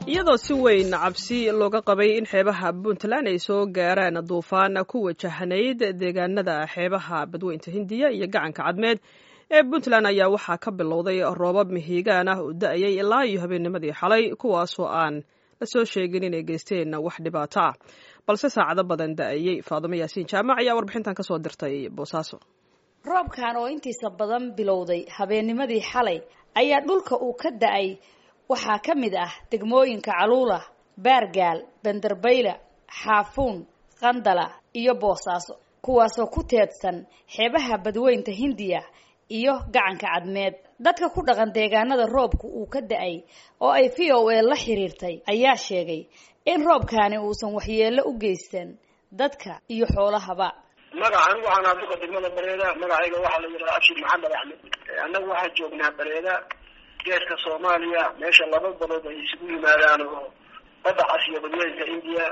iyadoo si weyn cabsi looga qabay in xeebaha puntland ay soo gaaraan duufaan ku wajahnayd deegaanada xeebaha badweynta hindiya iyo gacanka cadmeed ee puntland ayaa waxaa ka bilowday roobab mihiigaan ah oo da-ayay ilaa iyo habeennimadii xalay kuwaasoo aan la soo sheegin inay geysteen wax dhibaato ah balse saacado badan da-ayey faadimo yaasiin jaamac ayaa warbixintan kasoo dirtay boosaaso roobkan oo intiisa badan bilowday habeennimadii xalay ayaa dhulka uu ka da-ay waxaa ka mid ah degmooyinka caluula baargaal bandarbayla xaafuun qandala iyo boosaaso kuwaasoo ku teedsan xeebaha badweynta hindiya iyo gacanka cadmeed dadka ku dhaqan deegaanada roobku uu ka da-ay oo ay v o a la xiriirtay ayaa sheegay in roobkaani uusan waxyeello u geysan dadka iyo xoolahaba magaca anigu waxaan aduqa degmada bareeda magacayga waxaa la yidhaha abshir maxamed axmed annagu waxaan joognaa bareeda geeska soomaaliya meesha laba balood ay isugu yimaadaan oo badda cas iyo badweynka indiya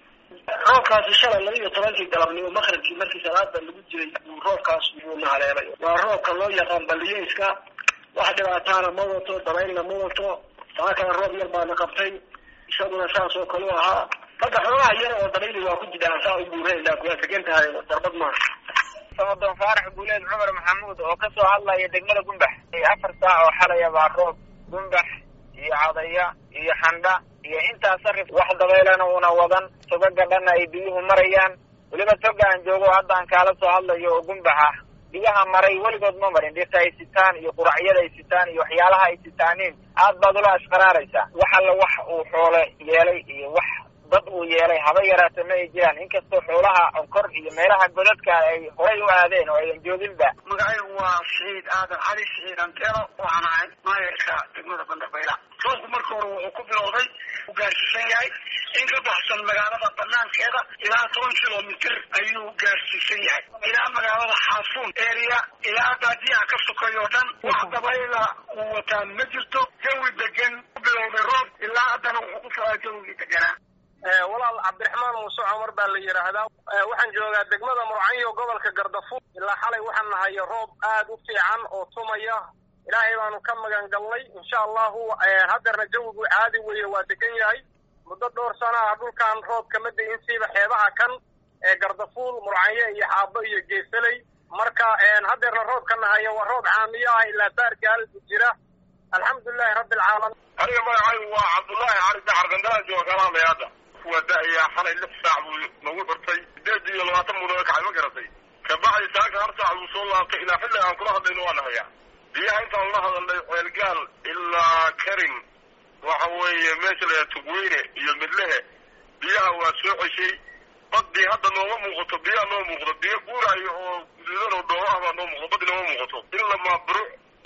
roobkaasi shalay laba iyo tobankii galabnimo maqribkii markii salaada lagu jiray buu roobkaas yuuna haleelay waa roobka loo yaqaan baliyeyska wax dhibaataana ma wato dabaylna ma wato taa kale roob yar baana qabtay isaguna saas oo kale u ahaa hadda xoogaha yar oo dabayli waa ku jidaan saa u buurayna kuwaa tegan tahay darbad maaha samadoon faarax guuleed cumar maxamuud oo kasoo hadlaya degmada gumbax afar saac oo xalaya baa roob gumbax iyo cadaya iyo xandha iyo intaa sarif wax dabaylana una wadan togaga dhanna ay biyuhu marayaan weliba toga aan joogo hadda aan kaala soo hadlayo oo gumbax ah biyaha maray weligood ma marin dhirta ay sitaan iyo quracyada ay sitaan iyo waxyaalaha ay sitaaniin aad baad ula ashqaraaraysaa wax alla wax uu xoole yeelay iyo wax dad uu yeelay haba yaraata ma ay jiraan inkastoo xoolaha onkor iyo meelaha godadka ay horay u aadeen oo ayan jooginba magacaygu waa siciid aadan cali siciid antero waxaan ahay maayarka degmada bandarbayla roobku marka hore wuxuu ku bilowday u gaarsiisan yahay in ka baxsan magaalada banaankeeda ilaa toban kilomitr ayuu gaarsiisan yahay ilaa magaalada xaafuun area ilaa baadiyaha ka sokay oo dhan wax dabayla uu wataa ma jirto jawi degan ku bilowday roob ilaa haddana wuxuu ku socdaa jawigii deganaa walaal cabdiraxmaan muuse cumar baa la yidhaahdaa waxaan joogaa degmada murcanyo gobolka gardafuur ilaa xalay waxaan nahay roob aad u fiican oo tumaya ilaahay baanu ka magan galnay insha allahu haddeerna jawigu caadi weeye waa degan yahay muddo dhowr sana ah dhulkan roob kama da-in siiba xeebaha kan ee gardafuul murcanyo iyo xaabo iyo geesaley marka haddeerna roobka nahayo waa roob caamiyo ah ilaa baargaal jira alxamdulilahi rabbi alcaalamiin aniga magacaygu waa cabdullaahi cali dacar gandalaan jooga kalaamay hadda waa da-ayaa xalay lix saac buu nagu xurtay sideed iyo labaatan buu naga kacay ma garatay kabacdi saaka hal saac buu soo laabtay ilaa xilli aan kula hadlayno waa nahayaa biyaha intaan la hadalnay ceelgaal ilaa karin waxa weeye meesha la tugweyne iyo midlehe biyaha waa soo ceshay badii hadda nooma muuqato biyaha noo muuqdo biyo guuraayo oo guduudan oo dhooba ah baa noo muuqdo badi nooma muuqato in lamaaburo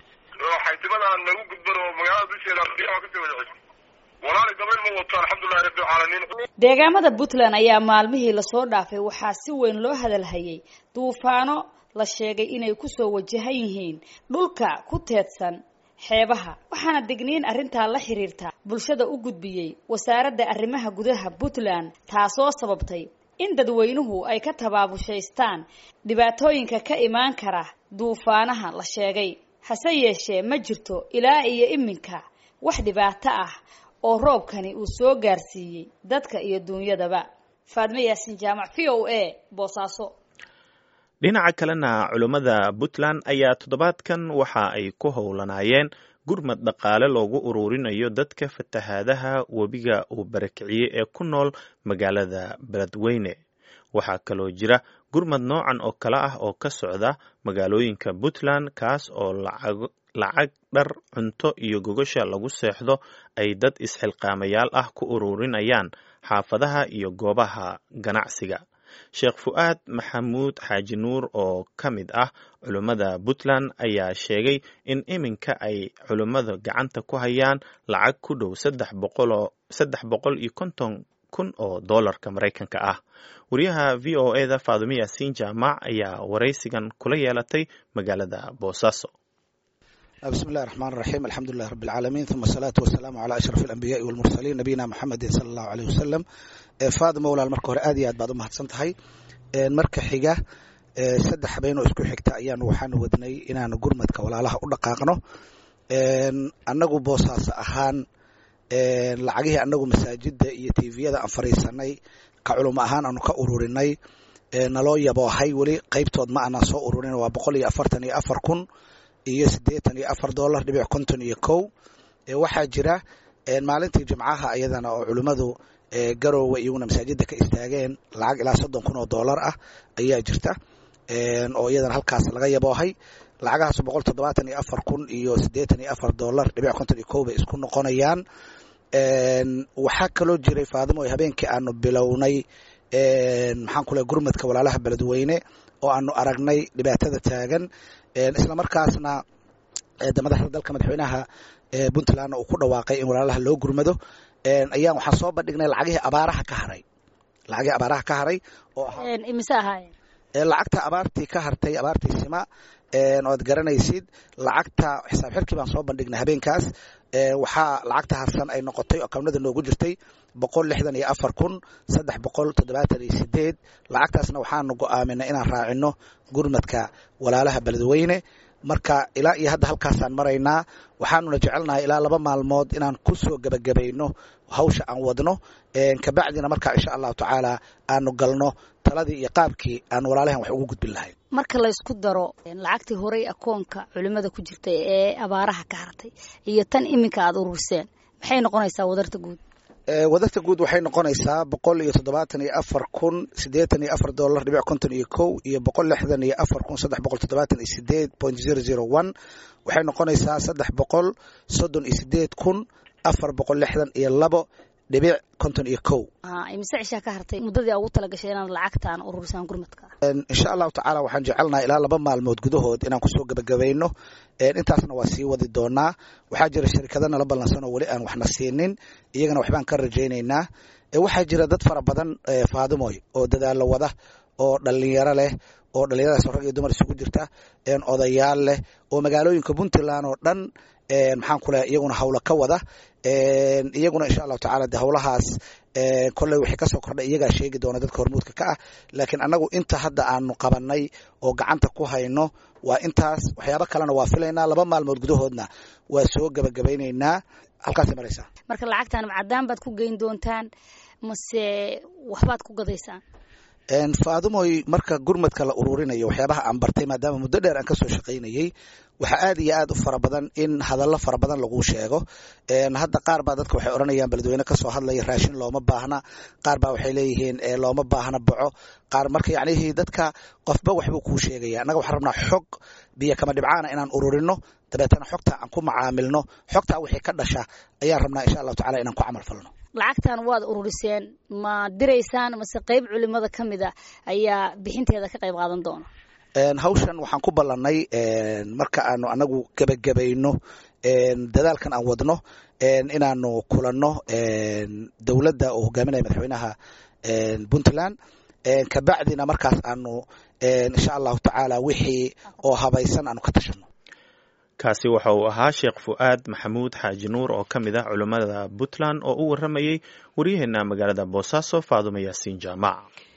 oo xaytimadaan nagu gudban oo magaalada dusheeda biyaha kasii wada ceshay walaali dabayl ma wato alxamdulilahi rabbi alcaalamiin deegaamada puntland ayaa maalmihii lasoo dhaafay waxaa si weyn loo hadalhayay duufaano la sheegay inay kusoo wajahan yihiin dhulka ku teedsan xeebaha waxaana degniin arrintaa la xiriirta bulshada u gudbiyey wasaaradda arrimaha gudaha puntland taasoo sababtay in dadweynuhu ay ka tabaabushaystaan dhibaatooyinka ka imaan kara duufaanaha la sheegay hase yeeshee ma jirto ilaa iyo iminka wax dhibaato ah oo roobkani uu soo gaarsiiyey dadka iyo duunyadaba faadmo yaasin jaamac v o a boosaaso dhinaca kalena culummada puntland ayaa toddobaadkan waxa ay ku howlanaayeen gurmad dhaqaale loogu ururinayo dadka fatahaadaha webiga uu barakiciyey ee ku nool magaalada beledweyne waxaa kaloo jira gurmad noocan oo kale ah oo ka socda magaalooyinka puntland kaas oo lacag dhar cunto iyo gogosha lagu seexdo ay dad isxilqaamayaal ah ku ururinayaan xaafadaha iyo goobaha ganacsiga sheekh fu'aad maxamuud xaaji nuur oo ka mid ah culummada puntland ayaa sheegay in iminka ay culummada gacanta ku hayaan lacag ku dhow saddex boqol iyo konton kun oo doolarka maraykanka ah wariyaha v o e da faadumo yaasiin jaamac ayaa waraysigan kula yeelatay magaalada boosaaso بسم الله الرحمن الرحيم الحمد لله رب العالمين ثم الصلاة والسلام على أشرف الأنبياء والمرسلين نبينا محمد صلى الله عليه وسلم faadima walaal marka hore aad iyo aad baad u mahadsan tahay marka xiga saddex habeen oo isku xigta ayaanu waxaanu wadnay inaanu gurmadka walaalaha u dhaqaaqno annagu boosaaso ahaan lacagihii anagu masaajida iyo tviyada aan fariisanay ka culimo ahaan aanu ka ururinay naloo yaboohay weli qaybtood ma aanan soo ururin waa boqol iyo afartan iyo afar kun iyo siddeetan iyo afar dollar dhibic konton iyo kow waxaa jira maalintii jimcaha ayadana oo culimmadu garoowe iyaguna masaajida ka istaageen lacag ilaa soddon kun oo dollar ah ayaa jirta oo iyadana halkaas laga yaboohay lacagahaas boqol toddobaatan iyo afar kun iyo siddeetan iyo afar dollar dhibic konton iyo kow bay isku noqonayaan waxaa kaloo jiray faadimo habeenkii aanu bilownay maxaan ku lehay gurmadka walaalaha beledweyne oo aanu aragnay dhibaatada taagan isla markaasna madaxda dalka madaxweynaha puntlandna uu ku dhawaaqay in walaalaha loo gurmado ayaan waxaan soo bandhignay lacagihii abaaraha ka haray lacagihii abaaraha ka haray oo imise ahaayeen lacagta abaartii ka hartay abaartii sima oad garanaysid lacagta xisaab xirkii baan soo bandhignay habeenkaas waxaa lacagta harsan ay noqotay oo kabnada noogu jirtay boqol lixdan iyo afar kun saddex boqol toddobaatan iyo sideed lacagtaasna waxaanu go'aaminay inaan raacino gurmadka walaalaha beledweyne marka ilaa iyo hadda halkaasaan maraynaa waxaanuna jecelnahay ilaa laba maalmood inaan ku soo gebagabayno hawsha aan wadno kabacdina markaa insha allahu tacaala aanu galno taladii iyo qaabkii aan walaalahan wax ugu gudbin lahayn marka laysku daro lacagtii horey akoonka culimada ku jirtay ee abaaraha ka hartay iyo tan iminka aada ururseen maxay noqonaysaa wadarta guud wadarta guud waxay noqonaysaa boqol iyo toddobaatan iyo afar kun siddeetan iyo afar dollar dhibic konton iyo kow iyo boqol lixdan iyo afar kun saddex boqol toddobaatan iyo sideed point zero zero one waxay noqonaysaa saddex boqol soddon iyo sideed kun afar boqol lixdan iyo labo dhibic konton iyo kow imise cishaa ka hartay muddadii ugu talagashay inaad lacagtaan ururisaan gurmadka insha allahu tacaala waxaan jecelnaha ilaa laba maalmood gudahood inaan kusoo gebagabayno intaasna waa sii wadi doonaa waxaa jira shirkado nala ballansan oo weli aan waxna siinin iyagana waxbaan ka rajaynaynaa waxaa jira dad fara badan faadimoy oo dadaalo wada oo dhalinyaro leh oo dhalinyaradaas rag iyo dumar isugu jirta odayaal leh oo magaalooyinka puntland oo dhan maxaan ku lehay iyaguna hawlo ka wada iyaguna insha allahu tacala de hawlahaas kolley wixii kasoo kordhay iyagaa sheegi doona dadka hormuudka ka ah laakiin annagu inta hadda aanu qabanay oo gacanta ku hayno waa intaas waxyaabo kalena waa filaynaa laba maalmood gudahoodna waa soo gebagabaynaynaa halkaasay maraysaa marka lacagtaan macadaan baad ku geyn doontaan mase waxbaad ku gadaysaan faadimoy marka gurmadka la ururinayo waxyaabaha aan bartay maadaama muddo dheer aan kasoo shaqaynayey waxaa aad iyo aad u fara badan in hadallo fara badan lagu sheego hadda qaar baa dadka waxay odhanayaan beledweyne kasoo hadlaya raashin looma baahna qaar baa waxay leeyihiin looma baahna boco qaar marka yacnihii dadka qofba waxbuu kuu sheegaya annaga waxaan rabnaa xog biyo kama dhibcaana inaan ururino dabeetana xogta aan ku macaamilno xogtaa wixii ka dhasha ayaan rabnaa insha allahu tacala inaan ku camal falno lacagtan waad ururiseen ma diraysaan mase qeyb culimada ka mid a ayaa bixinteeda ka qayb qaadan doona hawshan waxaan ku ballanay marka aanu anagu gebagabayno dadaalkan aan wadno inaanu kulanno dowladda oo hogaaminaya madaxweynaha puntland kabacdina markaas aanu insha allahu tacaala wixii oo habaysan aanu ka tashano kaasi waxa uu ahaa sheekh fu'aad maxamuud xaaji nuur oo ka mid ah culammada puntland oo u warramayey waryaheena magaalada boosaaso faadumo yaasiin jaamac